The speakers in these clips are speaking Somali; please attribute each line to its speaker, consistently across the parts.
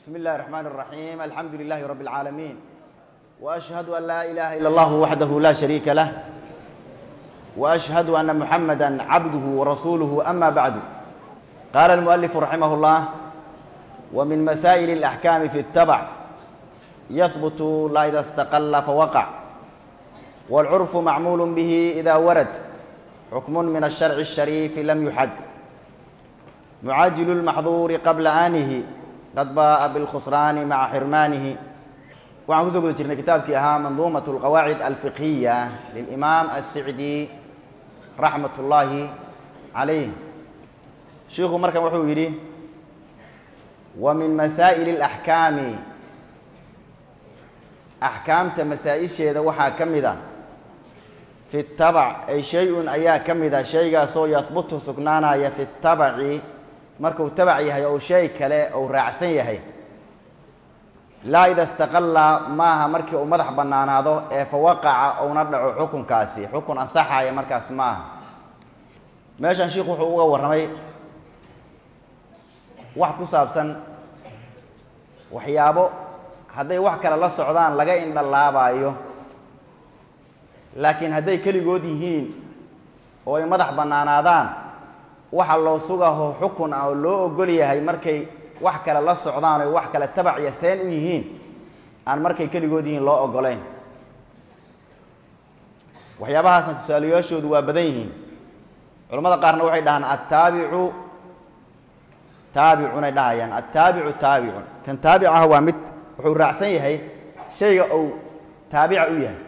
Speaker 1: بسم الله الرحمن الرحيم الحمد لله رب العالمين واشهد ان لا اله الا الله وحده لا شريك له واشهد ان محمدا عبده ورسوله اما بعد قال المؤلف رحمه الله ومن مسائل الاحكام في التبع يثبت لا اذا استقل فوقع والعرف معمول به اذا ورد حكم من الشرع الشريف لم يحد معاجل المحظور قبل آنه qad baaa bilkhusraani maca xirmaanihi waxaan kusoo guda jirnay kitaabkii ahaa manduumat alqawaacid alfiqhiya lilimaam assicdi raxmat ullaahi calayh shiikhu markan wuxuu yidhi wa min masaa'ili alaxkaami axkaamta masaa-isheeda waxaa ka mid a fi tabac ay shay-un ayaa ka mid a shaygaasoo yahbutu sugnaanaya fi tabaci markuu tabac yahay ou shay kale ou raacsan yahay laa ida istaqalla maaha markii uu madax bannaanaado ee fa waqaca ouna dhaco xukunkaasi xukun ansaxaya markaas maaha meeshan shiikhu wuxuu uga warramay wax ku saabsan waxyaabo hadday wax kale la socdaan laga indhalaabaayo laakiin hadday keligood yihiin oo ay madax bannaanaadaan waxa loo sugaho xukun ah oo loo ogol yahay markay wax kale la socdaan oy wax kale tabac iyo seen u yihiin aan markay keligood yihiin loo ogolayn waxyaabahaasna tusaalayaashoodu waa badan yihiin culamada qaarna waxay dhahaan attaabicu taabicunay dhahayaan attaabicu taabicun kan taabic ah waa mid wuxuu raacsan yahay shayga uu taabica u yahay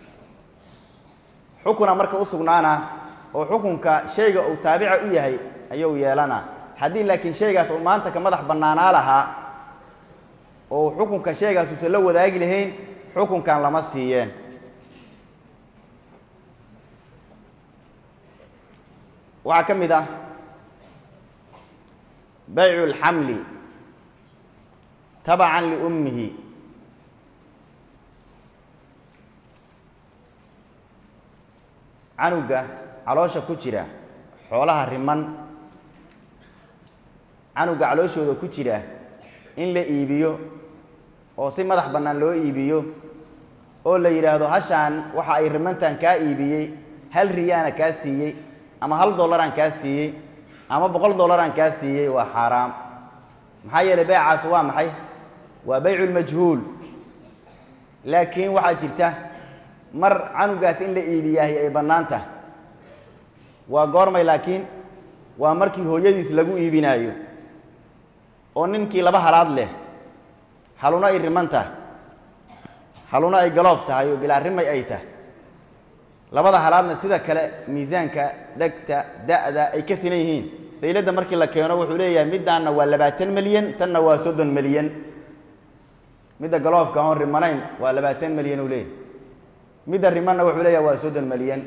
Speaker 1: xukuna marka u sugnaana oo xukunka shayga uu taabica u yahay ayuu yeelana haddii laakiin shaygaas uu maanta ka madax bannaanaa lahaa oo xukunka shaygaas uusan la wadaagi lahayn xukunkan lama siiyeen waxaa ka mid ah baycu اlxamli tabacan liummihi canuga caloosha ku jira xoolaha riman canuga calooshooda ku jira in la iibiyo oo si madax bannaan loo iibiyo oo la yidhaahdo hashaan waxa ay rimantan kaa iibiyey hal riyaana kaa siiyey ama hal dollaraan kaa siiyey ama boqol dollaraan kaa siiyey waa xaaraam maxaa yeelay beecaas waa maxay waa bayculmajhuul laakiin waxaa jirta mar canugaas in la iibiyaahi ay bannaan tahay waa goormay laakiin waa markii hooyadiis lagu iibinaayo oo ninkii laba halaad leh haluna ay riman tahay haluna ay galoof tahay oo bilaa rimay ay tahay labada halaadna sida kale miisaanka dhegta da'da ay ka sinan yihiin sayladda markii la keeno wuxuu leeyahay middaanna waa labaatan milyan tanna waa soddon milyan midda galoofka oon rimanayn waa labaatan milyan uu leeyahy midda rimanna wuxuu leeyahay waa soddon milyan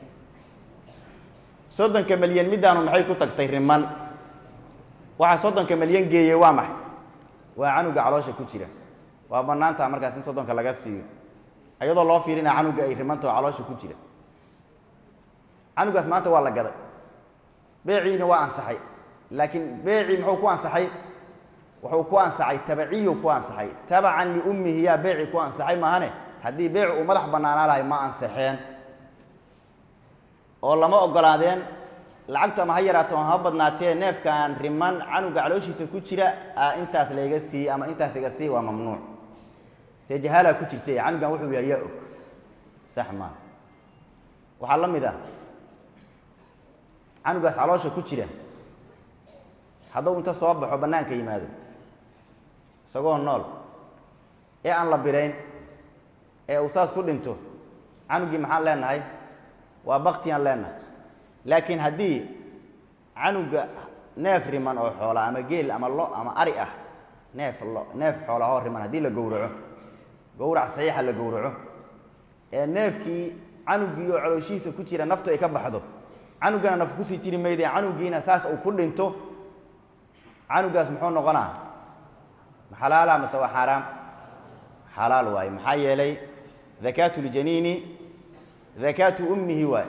Speaker 1: soddonka milyan middaanu maxay ku tagtay riman waxaa soddonka milyan geeyey waa maxay waa canuga caloosha ku jira waa bannaantaha markaas in soddonka laga siiyo iyadoo loo fiirinaya canuga ay rimantao caloosha ku jira canugaas maanta waa la gaday beeciina waa ansaxay laakiin beecii muxuu ku ansaxay wuxuu ku ansaxay tabaciyu ku ansaxay tabacan liummihi yaa beeci ku ansaxay maahane haddii beec uu madax bannaanaa lahay ma ansaxeen oo lama ogolaadeen lacagtu ama ha yaraato ha badnaatee neefkan riman canuga calooshiisa ku jira a intaas layga siiye ama intaas iga siiy waa mamnuuc see jahaalaa ku jirta canugan wuxuu yahay yaa og sax maa waxaa la mid ah canugaas caloosha ku jira hadduu inta soo baxo bannaanka yimaado isagoo nool ee aan la birayn ee uu saas ku dhinto canugii maxaan leenahay waa baktiyaan leenahay laakiin haddii canuga neef riman oo xoola ama geel ama lo ama ari ah neef lo neef xoolahoo riman haddii la gowraco gowrac saxiixa la gowraco ee neefkii canugii oo calooshihiisa ku jira naftu ay ka baxdo canugana naf kusii jiri mayde canugiina saas uu ku dhinto canugaas muxuu noqonaa maxalaala mase waa xaaraam xalaal waaye maxaa yeelay dakaatu ljaniini dakaatu ummihi waay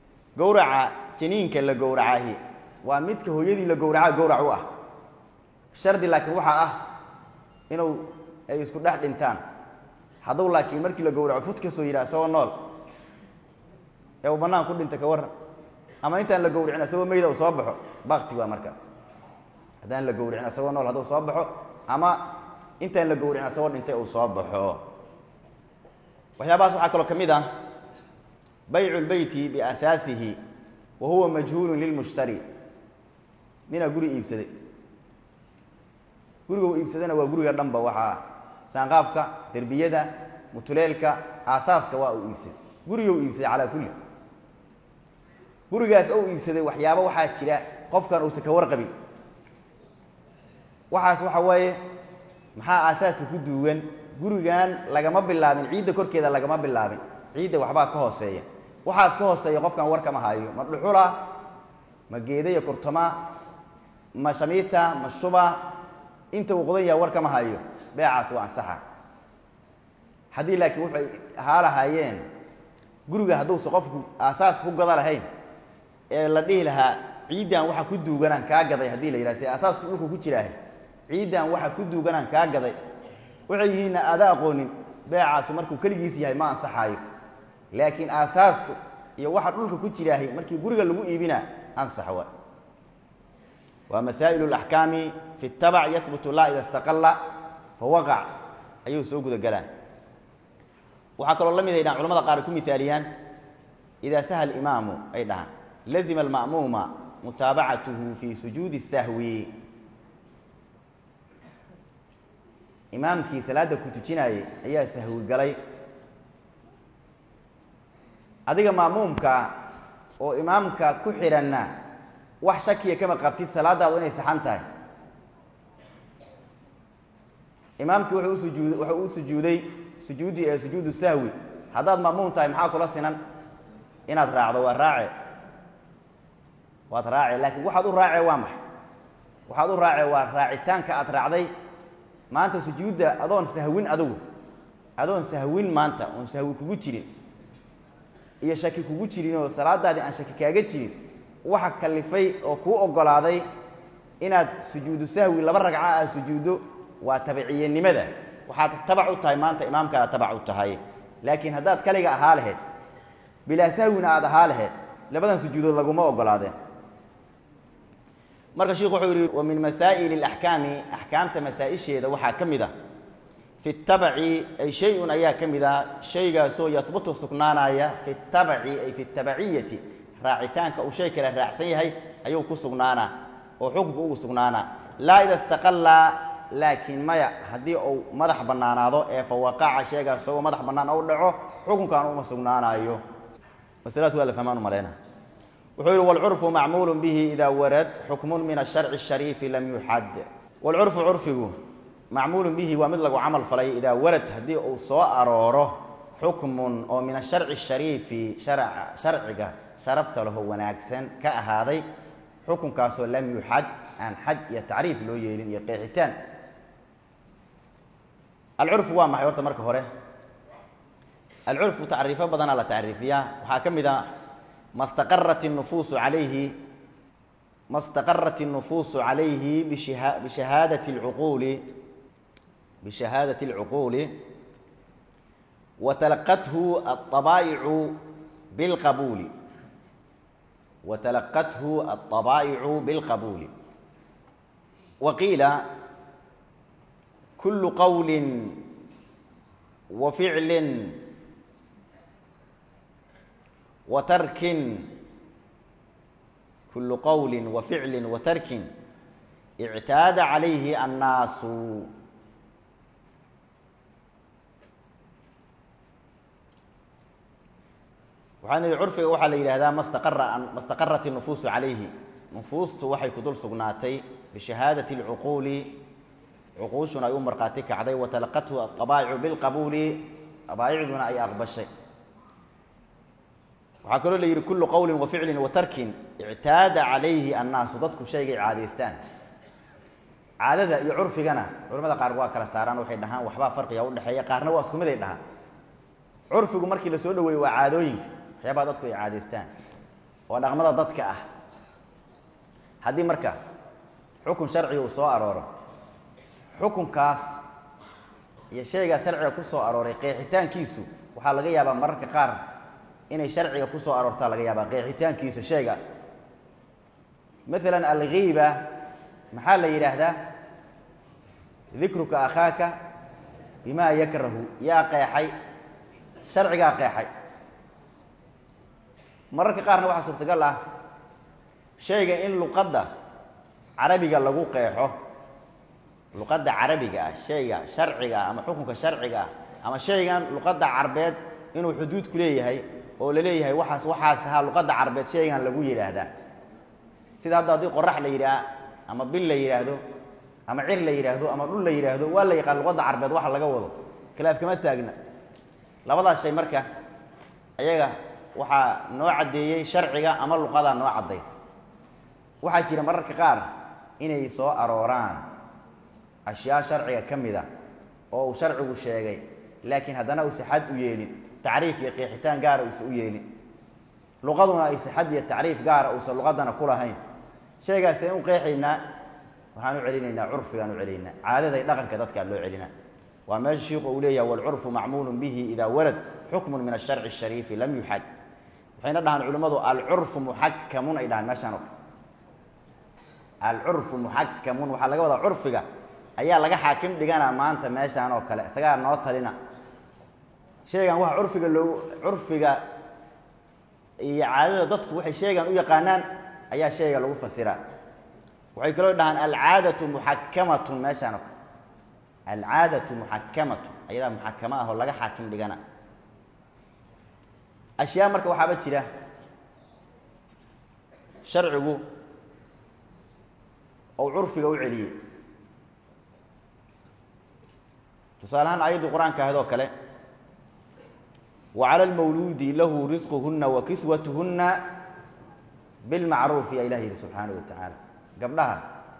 Speaker 1: gowraca janiinka la gowracahi waa midka hooyadii la gowracaa gowrac u ah shardi laakiin waxaa ah inuu ay isku dhex dhintaan hadduu laakiin markii la gowraco fut kasoo yidhaha isagoo nool ee uu bannaan ku dhinta ka warran ama intaan la gowricin isagoo meyda uu soo baxo bakti waa markaas haddaan la gowricin isagoo nool hadduu soo baxo ama intaan la gowricin isagoo dhintay uu soo baxo waxyaabahaas waxaa kaloo ka mid ah baycu lbeyti biasaasihi wa huwa majhuulun lilmushtari ninaa guri iibsaday guriga uu iibsadana waa guriga dhanba waxaa saanqaafka derbiyada mutuleelka aasaaska waa uu iibsaday guriga uu iibsaday calaa kulli gurigaas ou iibsaday waxyaaba waxaa jira qofkan uusan ka warqabin waxaas waxa weeye maxaa aasaaska ku duugan gurigan lagama bilaabin ciidda korkeeda lagama bilaabin ciidda waxbaa ka hooseeya waxaas ka hooseeya qofkan war kama hayo ma dhuxula ma geedaya kurtama ma shamiita ma shuba inta uu qodan yaha war kama hayo beecaas waa ansaxa haddii laakiin waxay ahaa lahaayeen guriga hadduusa qofku aasaas ku gada lahayn ee la dhihi lahaa ciiddan waxa ku duuganaan kaa gaday haddii la yidhaha se asaasku dhulku ku jiraahe ciiddan waxa ku duuganaan kaa gaday waxay yihiinna aada aqoonin beecaasu markuu keligiis yahay ma ansaxaayo laakiin aasaaska iyo waxa dhulka ku jiraahay markii guriga lagu iibina ansax wa waa masaa'il اlaxkaami fi اtabac yahbutu la ida istaqala fawaqac ayuu soo guda galaan waxaa kaloo la mid ay dhahan culamada qaar ku mihaaliyaan idaa saha imaamu ay dhahaan lazima alma'muuma mutaabacatuhu fi sujuudi الsahwi imaamkii salaadda ku tujinaayey ayaa sahwi galay adiga ma'muumka oo imaamka ku xidhanna wax shakiya kama qabtid salaadaadu inay saxan tahay imaamkii wuxuu usujuud wuxuu u sujuuday sujuuddii ee sujuudu sahwi haddaad ma'muum tahay maxaa kula sinan inaad raacdo waa raace waad raace laakiin waxaad u raace waa maxay waxaad u raace waa raacitaanka aad raacday maanta sujuudda adoon sahwin adugu adoon sahwin maanta oon sahwi kugu jirin iyo shaki kugu jirin oo salaadaadii aan shaki kaaga jirin waxa kalifay oo kuu oggolaaday inaad sujuudu sahwi laba ragca aad sujuuddo waa tabiciyanimada waxaad tabac u tahay maanta imaamkaada tabac u tahay laakiin haddaad kaliga ahaa laheyd bilaa sahwina aad ahaa laheyd labadan sujuudood laguma oggolaadeen marka sheikhu wuxuu yihi wa min masaa'ili اlaxkaami axkaamta masaa-isheeda waxaa ka mid a fi tabaci ay shay-un ayaa ka mid a shaygaasoo yahbutu sugnaanaya fi tabaci ay fi tabaciyati raacitaanka uu shay kale raacsan yahay ayuu ku sugnaanaa oo xukunka ugu sugnaanaa laa ida istaqalla laakiin maya haddii uu madax bannaanaado ee fawaqaca sheegaas isagoo madax bannaan ou dhaco xukunkan uma sugnaanaayo masladaas waa la fahmaan u maleyna wuxuu yihi wlcurfu macmuulu bihi ida warad xukmun min asharci الshariifi lam yuxad wlcurfu curfigu macmuulu bihi waa mid lagu camal falay idaa warad haddii uu soo arooro xukmun oo min asharci الshariifi sharciga sharafta laho wanaagsan ka ahaaday xukunkaasoo lam yuxad aan xad iyo tacriif loo yeelin iyo qeexitaan alcurfu waa maxay horta marka hore alcurfu tacriifo badanaa la tacriifiyaa waxaa ka mid a ma staqarat الnufuusu alayhi ma staqarat الnufuusu عalayhi bishahaadaة اlcuquuli bishahaadaةi اlcuquuli watalaqathu aلطabaa'icu biاlqabuuli watalaqathu aلطabaa'icu biاlqabuuli wa qiila kulu qowli wa ficli watarkin kulu qowli wa ficli wa tarkin ictaada calayhi annaasu waxaan ihi curfiga waxaa la yidhahdaa mastaqara ma staqarat الnufuusu calayhi nufuustu waxay ku dul sugnaatay bishahaadati اlcuquuli cuquushuna ay u markhaati kacday watalaqathu aطabaa'icu bilqabuuli abaa'icduna ay aqbashay waxaa kaloo la yidhi kullu qowlin wa ficlin wa tarkin ictaada calayhi annaasu dadku shaygay caadaystaan caadada iyo curfigana culamada qaar waa kala saaraan waxay dhahaan waxbaa farqiga udhexeeya qaarna waa isku mid ay dhahaan curfigu markii la soo dhaweeyo waa caadooyinka waxyaabaha dadku ay caadaystaan oo dhaqmada dadka ah haddii marka xukun sharciga uu soo arooro xukunkaas iyo shaygaas sharciga ku soo arooray qeexitaankiisu waxaa laga yaabaa mararka qaar inay sharciga ku soo aroortaa laga yaabaa qeexitaankiisu shaygaas maalan alghiiba maxaa la yidhaahdaa dikruka akhaaka bimaa yakrahu yaa qeexay sharcigaa qeexay mararka qaarna waxaa suurtagal ah shayga in luqadda carabiga lagu qeexo luqadda carabiga ah shayga sharciga ah ama xukunka sharciga ah ama shaygan luqadda carbeed inuu xuduud ku leeyahay oo la leeyahay waxaas waxaas ahaa luqadda carbeed shaygan lagu yidhaahdaa sida hadda haddii qorax la yidhaah ama bil la yidhaahdo ama cir la yidhaahdo ama dhul la yidhaahdo waa la yaqaan luqadda carbeed waxa laga wado khilaaf kama taagna labadaas shay marka ayaga waxaa noo caddeeyey sharciga ama luqadaa noo caddays waxaa jira mararka qaar inay soo arooraan ashyaa sharciga ka mid a oo uu sharcigu sheegay laakiin haddana uusa xad u yeelin tacriif iyo qeexitaan gaara uusa u yeelin luqaduna aysa xad iyo tacriif gaara uusan luqadana ku lahayn shaygaaseen u qeexaynaa waxaan u celinaynaa curfigaan u celinaynaa caadaday dhaqanka dadkaa loo celinaa waa meesha shiiku uu leeyahay walcurfu macmuulun bihi idaa walad xukmun min asharci ashariifi lam yuxad waxayna dhahaan culimmadu alcurfu muxakamun ay dhahaan meeshaan oo alcurfu muxakamun waxaa laga wadaa curfiga ayaa laga xaakim dhiganaa maanta meeshaan oo kale isagaa noo talina shaygan waxa curfiga loo curfiga iyo caadada dadku waxay shaygan u yaqaanaan ayaa shayga lagu fasiraa waxay kaloo dhahaan alcaadatu muxakamatun meeshaan oo kale alcaadatu muxakamatun ayadaa muxakama ah oo laga xaakim dhigana ashyaa marka waxaaba jira sharcigu ou curfiga u celiyey tusaale ahaan aayaddii qur-aanka ahayd oo kale wa cala almawluudi lahu risquhunna wa kiswatuhunna bilmacruufi yaa ilah yidhi subxaanahu wa tacaala gabdhaha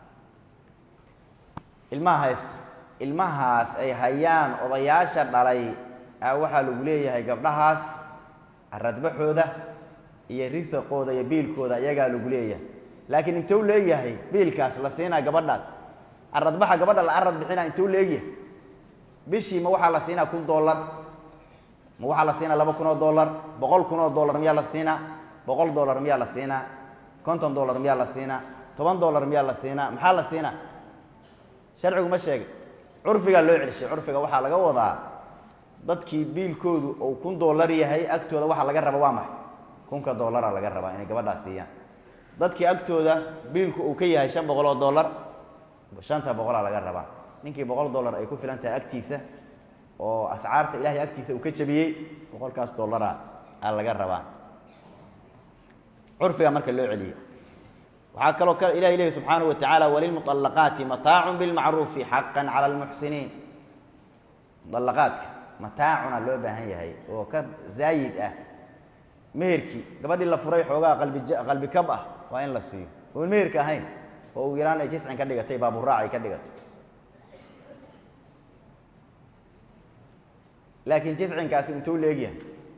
Speaker 1: ilmaha haysta ilmahaas ay hayaan odayaasha dhalay a waxaa lagu leeyahay gabdhahaas aradbaxooda iyo risaqooda iyo biilkooda iyagaa lagu leeyahay laakiin intuu leeyahay biilkaas la siinaa gabadhaas aradbaxa gabadha la arad bixinaa intuu leegyahay bishii ma waxaa la siinaa kun dollar ma waxaa la siinaa laba kun oo dollar boqol kun oo dollar miyaa la siinaa boqol dollar miyaa la siinaa konton dollar miyaa la siinaa toban dollar miyaa la siinaa maxaa la siinaa sharcigu ma sheegay curfigaa loo celishay curfiga waxaa laga wadaa dadkii biilkoodu uu kun dollar yahay agtooda waxaa laga raba waa maxay kunka dollara laga rabaa inay gabadhaas siiyaan dadkii agtooda biilku uu ka yahay shan boqol oo dollar shanta boqolaa laga rabaa ninkii boqol dollar ay ku filan tahay agtiisa oo ascaarta ilahay agtiisa uu ka jabiyey boqolkaas dollara aa laga rabaa curfiga marka loo celiyey waxaa kaloo k ilahi lehi subxaanahu wa tacaala walilmuطalaqaati mataacun bilmacruufi xaqan cala lmuxsiniin muطalaqaadka mataacuna loo baahan yahay oo ka zaayid ah meherkii gabadhii la furay xoogaa qalbi qalbi kab ah waa in la siiyo oon meherka ahayn oo uu yaraan ay jiscin ka dhigatay baaburaac ay ka dhigato laakiin jiscinkaasi intuu leegyahay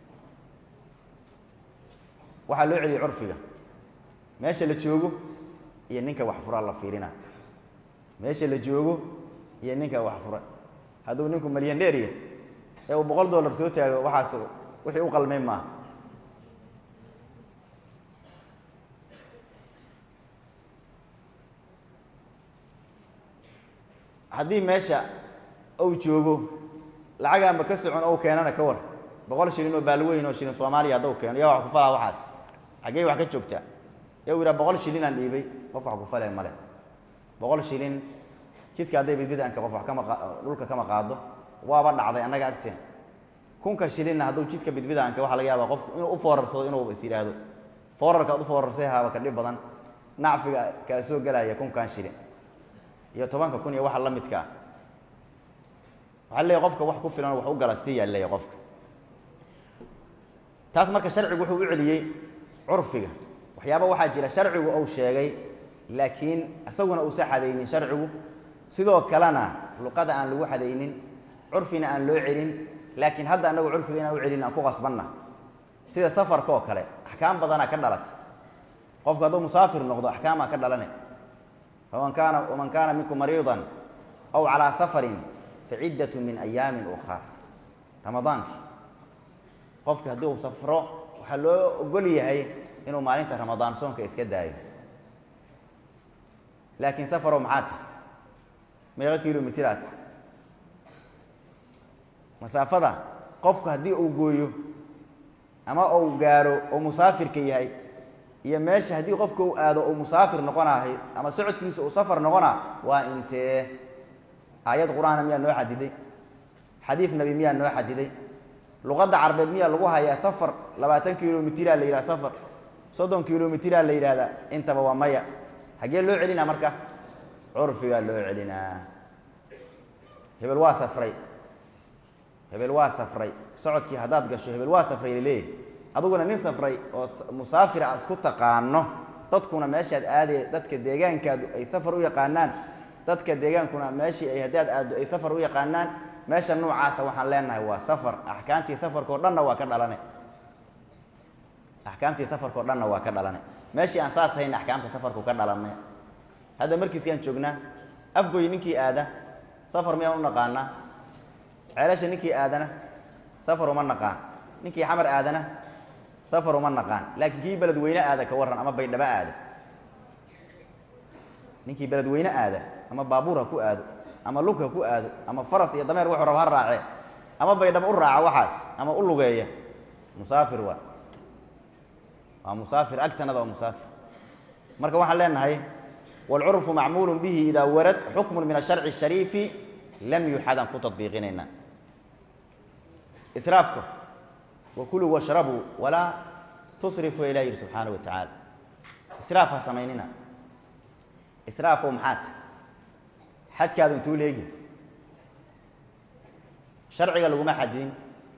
Speaker 1: waxaa loo celiyay curfiga meesha la joogo iyo ninka wax furaa la fiirina meesha la joogo iyo ninka wax fura hadduu ninku malyan dheeriya ee uu boqol dollar soo taago waxaas wixii u qalmay maaha haddii meesha uu joogo lacagaanba ka socon ou keenana ka war boqol shilin oo baalweyn oo shilin soomaaliya haddau keeno yaa wax ku falaa waxaas xaggey wax ka joogtaa ya u yidhaha boqol shilinaan dhiibay qof wax ku falee male boqol shilin jidka hadday bidbidanka qof wax kama dhulka kama qaado waaba dhacday annaga agteen kunka shilinna hadduu jidka bidbidaanka waxaa laga yaabaa qofku inuu u foorarsado inuu is yidhaahdo foorarka ad u foorarsay haaba ka dhib badan nacfiga kaa soo gelaya kunkan shilin iyo tobanka kun iyo waxa la midka ah waxaa leeyahy qofka wax ku filan wax u gala siiyaa leeyahy qofka taas marka sharcigu wuxuu u celiyey curfiga waxyaaba waxaa jira sharcigu uu sheegay laakiin isaguna uusa xadaynin sharcigu sidoo kalena luqada aan lagu xadaynin curfina aan loo celin laakiin hadda anagu curfiga inaan u celin aan ku qasbanna sida safarka oo kale axkaam badanaa ka dhalata qofku hadduu musaafir noqdo axkaamaa ka dhalane faman kaana waman kaana minkum mariidan aw calaa safarin fa ciddatu min ayaamin ukhar ramadaankii qofki haddii uu safro waxaa loo ogol yahay inuu maalinta ramadaan soonka iska daayo laakiin safarow maxaa tahy meeqo kilomitr aad masaafada qofku haddii uu gooyo ama uu gaaro oo musaafirka yahay iyo meesha haddii qofka uu aado uu musaafir noqonahay ama socodkiisa uu safar noqona waa intee aayad qur-aana miyaa noo xadiday xadiid nabi miyaa noo xadiday luqadda carbeed miyaa lagu hayaa safar labaatan kilomitraa la yidhaha safar soddon kilomitraa la yidhahdaa intaba waa maya hagee loo celinaa marka curfigaa loo celinaa hebel waa safray hebel waa safray socodkii haddaad gasho hebel waa safray laleeyahy aduguna nin safray oo musaafira aad isku taqaano dadkuna meeshaad aadee dadka deegaankaadu ay safar u yaqaanaan dadka deegaankuna meeshii ay haddaad aaddo ay safar u yaqaanaan meesha noocaasa waxaan leenahay waa safar axkaamtii safarkao dhanna waa ka dhalana axkaamtii safarkao dhanna waa ka dhalanay meeshii aan saas hayn axkaamta safarku ka dhalanay hadda markiiskaan joognaa afgoy ninkii aada safar miyaan u naqaanaa ceelasha ninkii aadana safar uma naqaan ninkii xamar aadana safar uma naqaan laakiin kii beledweyne aada ka warran ama baydhabo aada ninkii beledweyne aada ama baabuur ha ku aado ama lug ha ku aado ama faras iyo dameer wuxuu raba ha raace ama baydhabo u raaca waxaas ama u lugeeya musaafir waa waa musaafir agtanada waa musaafir marka waxaan leenahay wاlcurfu macmuul bihi ida warad xukmu min asharci الshariifi lam yuxadan ku tabiiqinayna israafka wakulu washrabuu walaa tusrifu ilah yihi subxaanaه wa tacaala israaf ha samaynina israafo maxaata xadkaadu intuu leegi sharciga laguma xadin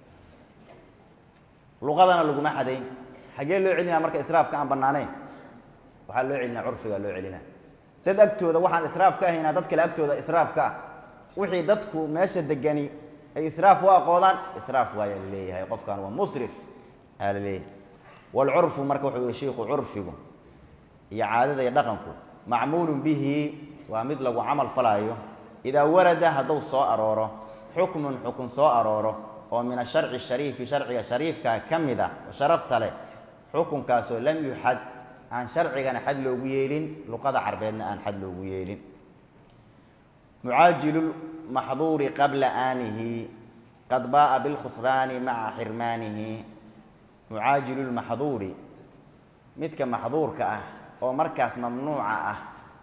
Speaker 1: luqadana laguma xadayn xagee loo celinaa marka israafka aan banaanayn waxaa loo celinaa curfigaa loo celinaa dad agtooda waxaan israaf ka ahaynaa dad kale agtooda israaf ka ah wixii dadku meesha degani ay israaf u aqoodaan israaf waayaa la leeyahay qofkan waa musrif aa la leeyahay waalcurfu marka wuxuu yihi shiiku curfigu iyo caadada iyo dhaqanku macmuulun bihi waa mid lagu camal falaayo idaa warada hadduu soo arooro xukmun xukun soo arooro oo min asharci shariifi sharciga shariifkaa ka mid a oo sharafta leh xukunkaasoo lam yuxad aan sharcigana xad loogu yeelin luqada carbeedna aan xad loogu yeelin mucaajilu maxduuri qabla aanihi qad baaa bilkhusraani maca xirmaanihi mucaajilu lmaxduuri midka maxduurka ah oo markaas mamnuuca ah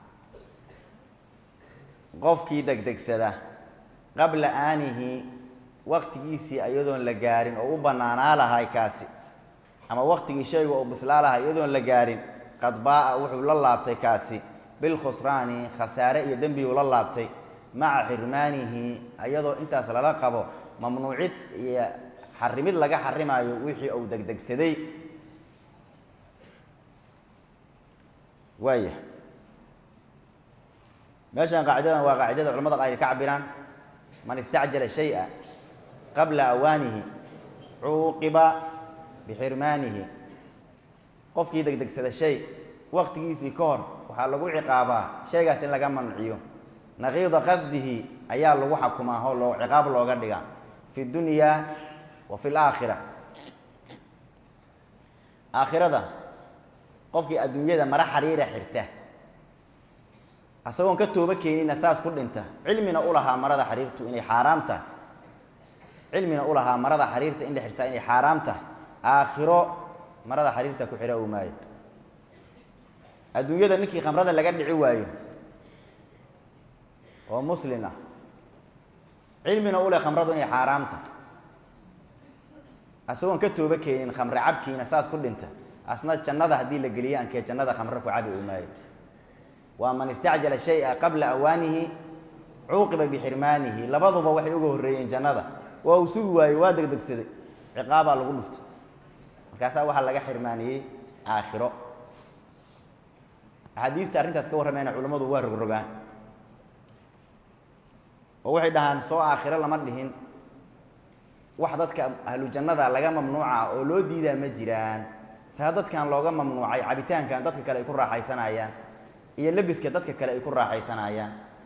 Speaker 1: qofkii degdegsada qabla aanihi waqtigiisii iyadoon la gaarin oo u banaanaa lahay kaasi ama waqtigii shayga oo bislaa lahay iyadoon la gaarin qad baaa wuxuu la laabtay kaasi bilkhusraani khasaare iyo dembiguu la laabtay maca xirmaanihi iyadoo intaas lala qabo mamnuucid iyo xarimid laga xarimaayo wixii uu degdegsaday waaya meeshan qaacidadan waa qaacidada culamada qaar ay ka cabiraan man istacjala shay'a qabla awaanihi cuuqiba bixirmaanihi qofkii degdegsada shay waqtigiisii ka hor waxaa lagu ciqaabaa shaygaas in laga manciyo naqiida qasdihi ayaa lagu xakumaa oo loo ciqaab looga dhiga fi dunyaa wa fi laakhira aakhirada qofkii adduunyada mara xariira xirta asagoon ka tooba keenina saas ku dhinta cilmina ulahaa marada xariirtu inay xaaraam tahay cilmina ulahaa marada xariirta in la xirtaa inay xaaraam tahay aakhiro marada xariirta ku xira u maayo adduunyada ninkii khamrada laga dhici waayo oo muslin ah cilmina ule khamradu inay xaaraam tahay asagoon ka tooba keenin khamre cabkiina saas ku dhinta asna jannada haddii la geliyo ankee jannada khamre ku cabi u maayo waa man istacjala shaya qabla awaanihi cuuqiba bixirmaanihi labaduba waxay uga horreeyeen jannada waa uu sugi waaye waa degdegsaday ciqaabaa lagu dhuftay markaasaa waxaa laga xirmaaniyey aakhiro axaadiista arrintaas ka warramayna culammadu waa rogrogaan oo waxay dhahaan soo aakhiro lama dhihin wax dadka ahlu jannada laga mamnuuca oo loo diidaa ma jiraan saa dadkan looga mamnuucay cabitaankan dadka kale ay ku raaxaysanayaan iyo lebiska dadka kale ay ku raaxaysanayaan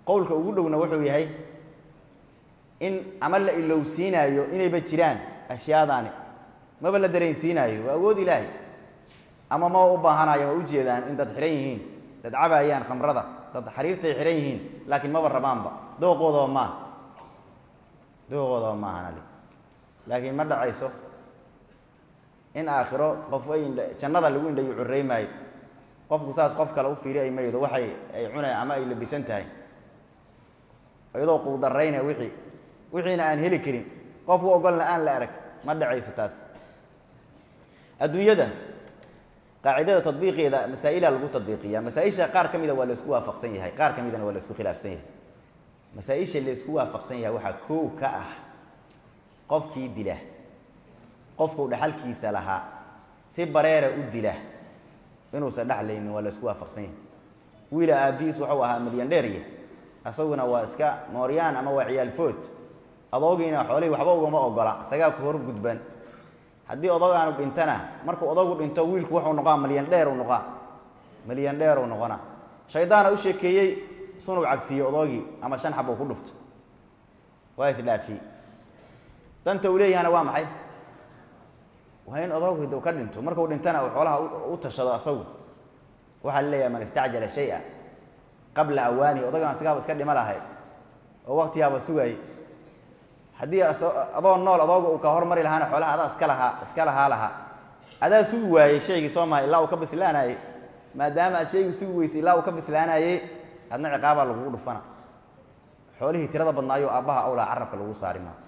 Speaker 1: qowlka ugu dhowna wuxuu yahay in ama la ilowsiinaayo inayba jiraan ashyaadaani maba la dareensiinaayo waa awood ilaahay ama maba u baahanayo ma ujeedaan in dad xihan yihiin dad cabaayaan khamrada dad xariirtay xihan yihiin laakiin maba rabaanba dooqoodaba maaha dooqoodaba maahan ali laakiin ma dhacayso in aakhiro qof ay jannada lagu indhayu curey maayo qofku saas qof kale u fiiri ay maydo waxay ay cunay ama ay labisan tahay iyadoo quudarayna wixii wixiina aan heli karin qof u ogolna aan la arag ma dhacayso taas adduunyada qaacidada tadbiiqeeda masaa-ilaa lagu tadbiiqiya masaa-isha qaar ka mida waa la isku waafaqsan yahay qaar ka midana waa la isku khilaafsan yahay masaa-isha la isku waafaqsan yahay waxaa koow ka ah qofkii dila qofkuu dhaxalkiisa lahaa si bareera u dila inuusan dhexlaynin waa la isku waafaqsan yahay wiila aabihiis wuxuu ahaa milyan dheeriya isaguna waa iska mooryaan ama waa ciyaalfood adoogiina xoolihii waxba ugama ogola isagaa ku hor gudban haddii odogaanu dhintana markuu odogu dhinto wiilku wuxuu noqaa milyan dheer u noqaa milyan dheer uu noqona shaydaana u sheekeeyey sunug cabsiiye odoogii ama shan xab uu ku dhufto waa isdhaafiyey danta uu leeyahana waa maxay waa in odoogu u ka dhinto markuu dhintana uu xoolaha u tashado asagu waxaa la leeyahay man istacjala shay-a qabla awaanihi odagan asigaaba iska dhima lahay oo waktigaaba sugaayey haddii adoo nool adooga uu ka hormari lahaana xoolaha adaa iska lahaa iska lahaa lahaa adaa sugi waayey shaygii soo maha ilaa uu ka bislaanayey maadaama aad shaygii sugi weysay ilaa uu ka bislaanayey adna ciqaabaa lagugu dhufana xoolihii tirada badnaayo aabbaha awlaa carabka lagu saari maa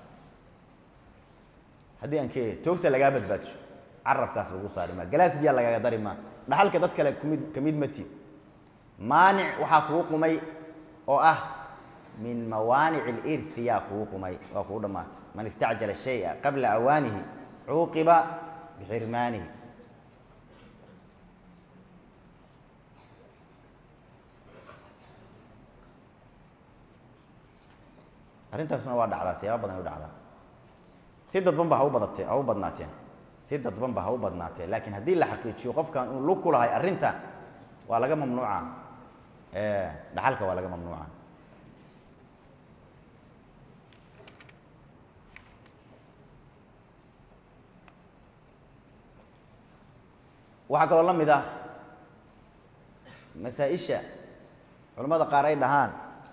Speaker 1: haddii aan ke toogta lagaa badbaadsho carabkaas lagu saari maa galaas biyaa lagaaga dari maa dhaxalka dad kale kumid kamid mati maanic waxaa kugu qumay oo ah min mawaanic اlirhi yaa kugu qumay waa kugu dhamaatay man istacjala shaya qabla awaanihi cuuqiba bixirmaanihi arrintaasuna waa dhacdaa siyaaba badan ay u dhacdaa si dadban ba ha u badatee ha u badnaateen si dadban ba ha u badnaatee laakiin haddii la xaqiijiyo qofkan uu lug ku lahay arrinta waa laga mamnuuca dhaxalka waa laga mamnuuca waxaa kaloo la mid ah masaa-isha culamada qaar ay dhahaan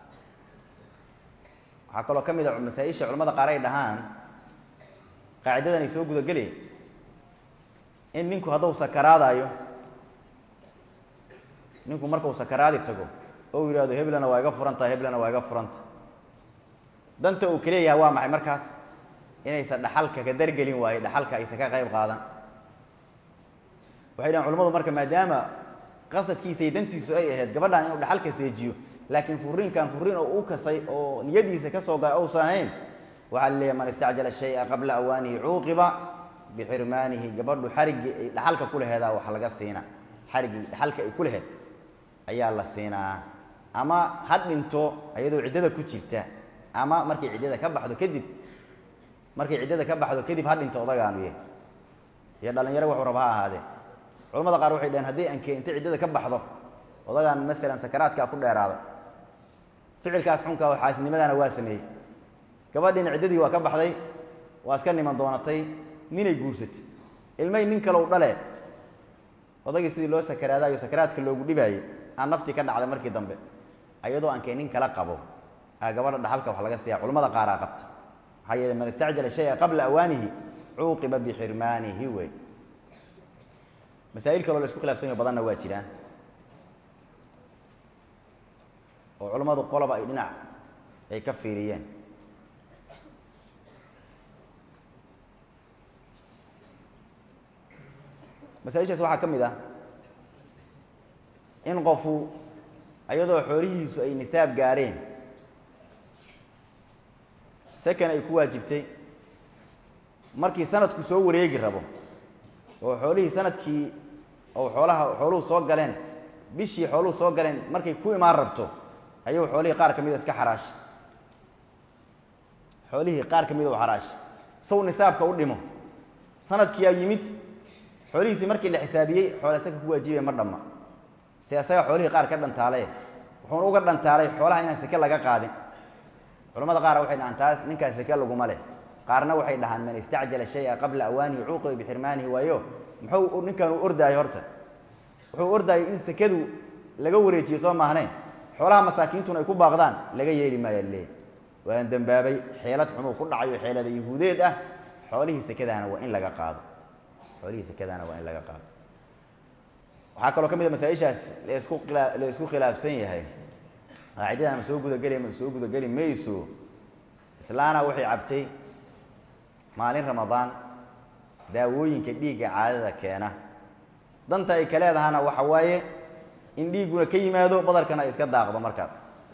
Speaker 1: waxaa kaloo ka mid a masaa-isha culamada qaar ay dhahaan qaacidadan ay soo gudagelaya in ninku hadduu sakaraadayo ninku markuu sakaraadi tago oo u yidhahdo heblana waa iga furanta heblana waa iga furanta danta uu kaleeyahay waa maxay markaas inaysan dhaxalka ka dargelin waayo dhaxalka aysan ka qayb qaadan waxay dhahan culamadu marka maadaama qasadkiisay dantiisu ay ahayd gabadhan inuu dhaxalka seejiyo laakiin furiinkan furiin oo u kasay oo niyadiisa ka soo ga uusan ahayn waxaa la leeyahay man istacjala shaya qabla awaanihi cuuqiba bixirmaanihi gabadhu xariggii ay dhaxalka ku laheedaa wax laga siina xariggii dhaxalka ay ku laheed ayaa la siinaa ama ha dhinto iyadoo ciddada ku jirta ama markay ciddada ka baxdo kadib markay ciddada ka baxdo kadib ha dhinto odagaanu yahy iyo dhalinyaro wuxuu raba ha ahaadee culamada qaar waxay dhaheen haddii anke intay ciddada ka baxdo odagaan maalan sakaraadkaa ku dheeraada ficilkaas xunka oo xaasinimadana waa sameeyey gabadhiina ciddadii waa ka baxday waa iska niman doonatay ninay guursatay ilmay nin kale u dhale odagii sidii loo sakaraadayo sakaraadka loogu dhibaayey aan naftii ka dhacday markii dambe ayadoo aankee nin kala qabo a gabadha dhaxalka wax laga siiya culamada qaaraa qabta maxaa yeele man istacjala shaya qabla awaanihi cuuqiba bixirmaanihi wey masaa'il kaloo la isku khilafsan yaho badanna waa jiraan oo culammadu qoloba ay dhinac ay ka fiiriyeen masaaishaas waxaa ka mid ah in qofu iyadoo xoolihiisu ay nisaab gaareen sakan ay ku waajibtay markii sanadku soo wareegi rabo oo xoolihii sanadkii oo xoolaha xooluhu soo galeen bishii xooluhu soo galeen markay ku imaan rabto ayuu xoolihii qaar ka mida iska xaraashay xoolihii qaar ka mida u xaraashay sow nisaabka u dhimo sanadkiyaa yimid xoolihiisii markii la xisaabiyey xoole saka ku waajibaya ma dhamma si asaga xoolihii qaar ka dhantaale wuxuuna uga dhantaalay xoolaha inaan seke laga qaadin culamada qaar waxay dhahaan taas ninkaas seke laguma leh qaarna waxay dhahaan man istacjala shaya qabla awaanihi cuuqiba bixirmaanihi waayo muxuu ninkan uu ordaayo horta wuxuu ordaayay in sekadu laga wareejiyo soo maahnayn xoolaha masaakiintuna ay ku baaqdaan laga yeeli maaya leey waan dembaabay xeelad xumuu ku dhacayo xeelada yahuudeed ah xoolihii sekadaana waa in laga qaado xoolihii sekadaana waa in laga qaado waxaa kaloo ka mid a masaaishaas laisku khila la isku khilaafsan yahay qaacidadan ma soo gudageli ma soo gudageli mayso islaana waxay cabtay maalin ramadaan daawooyinka dhiigga caadada keena danta ay ka leedahana waxa waaye in dhiigguna ka yimaado badarkana ay iska daaqdo markaas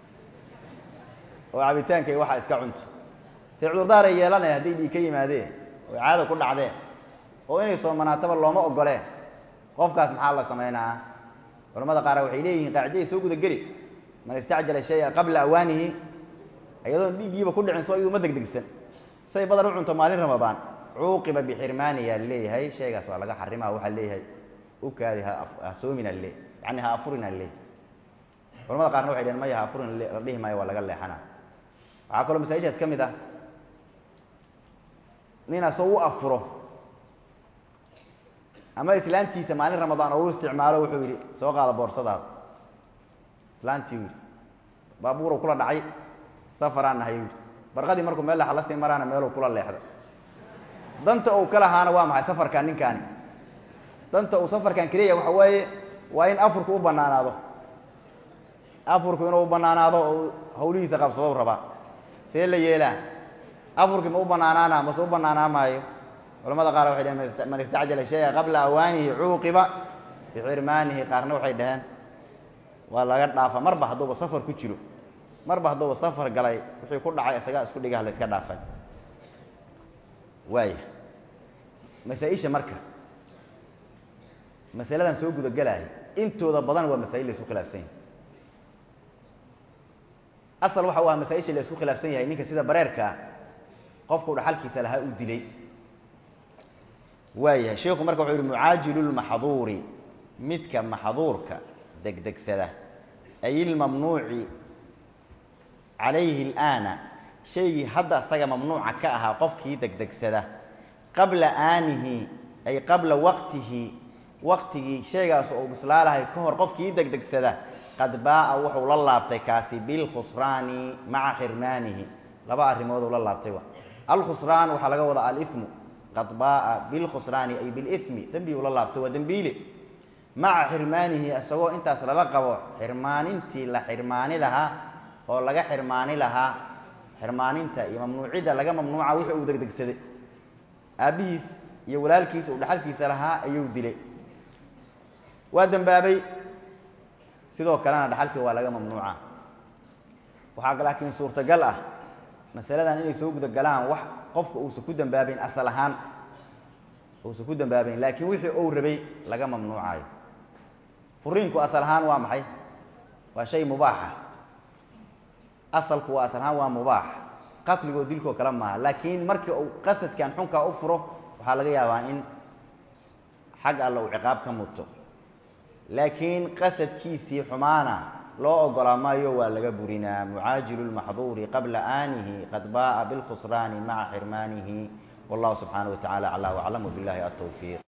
Speaker 1: oo cabitaanka ay waxa iska cunto se cudurdaar ay yeelanaya hadday dhiig ka yimaadeen oo caada ku dhacdeen oo inay soomanaataba looma ogolee qofkaas maxaa la samaynaa culamada qaar waxay leeyihiin qaacidaday soo gudageli man istacjala shaya qabla awaanihi iyadoon dhiiggiiba ku dhicin soo iyadu ma degdegsan say badar u cunto maalin ramadaan cuuqiba bixirmaaniyaa leeyahay shaygaas waa laga xarimaa waxaa leeyahay ukaadi ha soomina le yani ha afurina le culamada qaarna waxay dheheen maya ha afurin la dhihi maayo waa laga leexana waxaa kaloo masaajishaas ka mid ah nin asoo u afuro ama islaantiisa maalin ramadaan oo u isticmaalo wuxuu yidhi soo qaada boorsadaada islaantii u yidhi baabuuruu kula dhacay safaraan nahay yidhi barqadii markuu meel leexa la sii maraana meeluu kula leexda danta uu ka lahaana waa maxay safarkan ninkaani danta uu safarkan keliya waxa waaye waa in afurku u banaanaado afurku inuu banaanaado oo hawlihiisa qabsado rabaa see la yeelaa afurkii ma u banaanaana mase u banaanaa maayo culamada qaar waxay dheheen man istacjala shaya qabla awaanihi cuuqiba bixirmaanihi qaarna waxay dhaheen waa laga dhaafa marba hadduuba safar ku jiro marba hadduuba safar galay wixii ku dhacay isagaa isku dhigah la iska dhaafay waaya masaa-isha marka masaladan soo gudagelahay intooda badan waa masaa'il la isku khilaafsan yahay asal waxa u ah masaa-isha la isku khilaafsan yahay ninka sida bareerkaa qofku dhaxalkiisa lahaa uu dilay waayahay sheikhu marka wuxuu yihi mucaajilu lmaxduuri midka maxduurka degdegsada ay ilmamnuuci calayhi alaana shaygii hadda isaga mamnuuca ka ahaa qofkii degdegsada qabla aanihi ay qabla waqtihi waqtigii shaygaas oo bislaalahay ka hor qofkii degdegsada qad baaa wuxuu la laabtay kaasi bilkhusraani maca xirmaanihi laba arrimooduu la laabtay alkhusraan waxaa laga wadaa alimu qad baaa bilkhusraani ay bilimi dembiguu la laabtay waa dembiile maca xirmaanihi isagoo intaas lala qabo xirmaanintii la xirmaani lahaa oo laga xirmaani lahaa xirmaaninta iyo mamnuucidda laga mamnuuca wixii uu degdegsaday aabbihiis iyo walaalkiis uu dhaxalkiisa lahaa ayuu dilay waa dembaabay sidoo kalena dhaxalkii waa laga mamnuuca waxaa laakiin suurtagal ah masaladan inay soo gudagalaan wax qofka uusan ku dambaabayn asal ahaan uusan ku dambaabayn laakiin wixii uu rabay laga mamnuucayo furiinku asal ahaan waa maxay waa shay mubaaxa asalku waa asal ahaan waa mubaax qatligoo dilkoo kale maaha laakiin markii uu qasadkan xunkaa u furo waxaa laga yaabaa in xag alle uu ciqaab ka muto laakiin qasadkiisii xumaana loo ogolaa maayo waa laga burinaa mucaajilu lmaxduuri qabla aanihi qad baaa bilkhusraani maca xirmaanihi wallahu subxaanaه wa tacala aclى waclam wbilahi atowfiiq